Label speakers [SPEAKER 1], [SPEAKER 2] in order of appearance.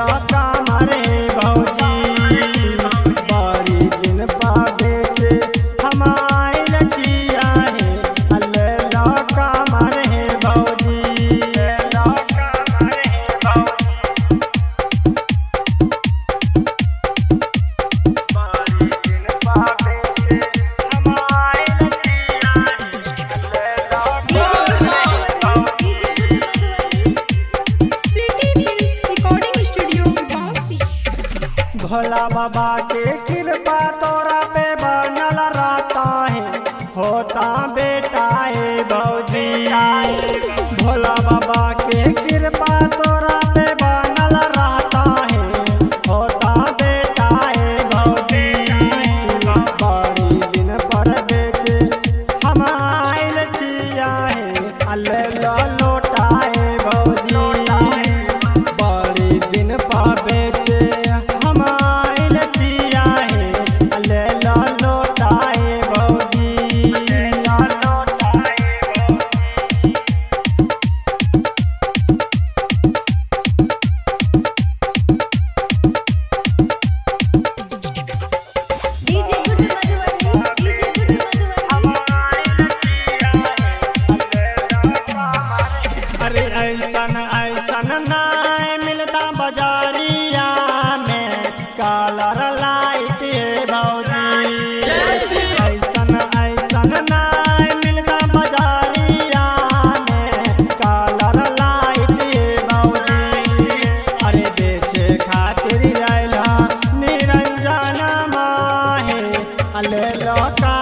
[SPEAKER 1] कमर हे भौजी बड़ी दिन पा बेचे हम आइल छिया हे अल्ले ला कमर हे भौजी ला कमर हे भौजी बड़ी दिन पा बेचे हम आइल छिया हे अल्ले ला
[SPEAKER 2] Sweety films recording studio Bansi
[SPEAKER 1] Bhola Baba के कृपा तोरा पे बनल रहता है होता बेटा है भौजी भोला बाबा के कृपा तोरा पे बनल रहता है होता बेटा है भौजी बड़ी दिन पर बेचे हम आइल छिया है अल्ले लो लोटा है भौजी बड़ी दिन पा बेचे हम आइल छिया हे ले ला लोटा हे भौजी ले ला लोटा हे भौजी
[SPEAKER 2] DJ good Madhubani DJ good Madhubani
[SPEAKER 1] अरे ऐसन ऐसन नाय मिलता बाजारिया में कलर लाइट ये भौजी ऐसन ऐसन नाय मिलता बाजारिया में कलर लाइट ये भौजी अरे बेचे खातिर आइला निरंजन माहे अले लोका